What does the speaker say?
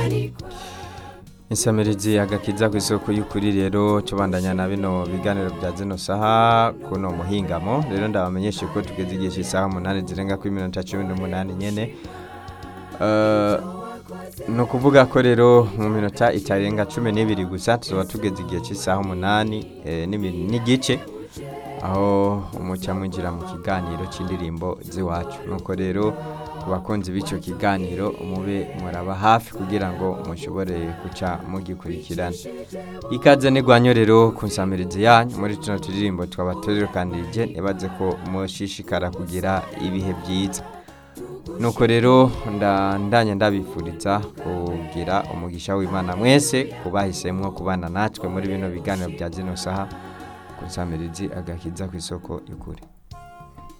insamirizi agakiza ku isoko y'ukuri rero tubandanya na bino biganiro bya zino saha kuno muhingamo rero ndabamenyeshe ko tugeze igihe cy'isaha umunani zirenga kuri minota cumi n'umunani nyene Eh, ni ukuvuga ko rero mu minota itarenga cumi n'ibiri gusa tuzaba tugeze igihe cy'isaha umunani eh, n'ibiri- n'igice aho umuca mwinjira mu kiganiro cy'indirimbo z'iwacu nuko rero ku bakunzi b'icyo kiganiro mube muraba hafi kugira ngo mushobore guca mugikurikirana ikaze n'igwanyo rero ku nsamirizi yanyu muri tuno turirimbo twaba turirukanirije nibaze ko mushishikara kugira ibihe byiza nuko rero nda- ndanye ndabifuriza kugira umugisha w'imana mwese kubahisemwo kubana natwe muri bino biganiro bya zino saha ku nsamirizi agakiza ku isoko y'ukuri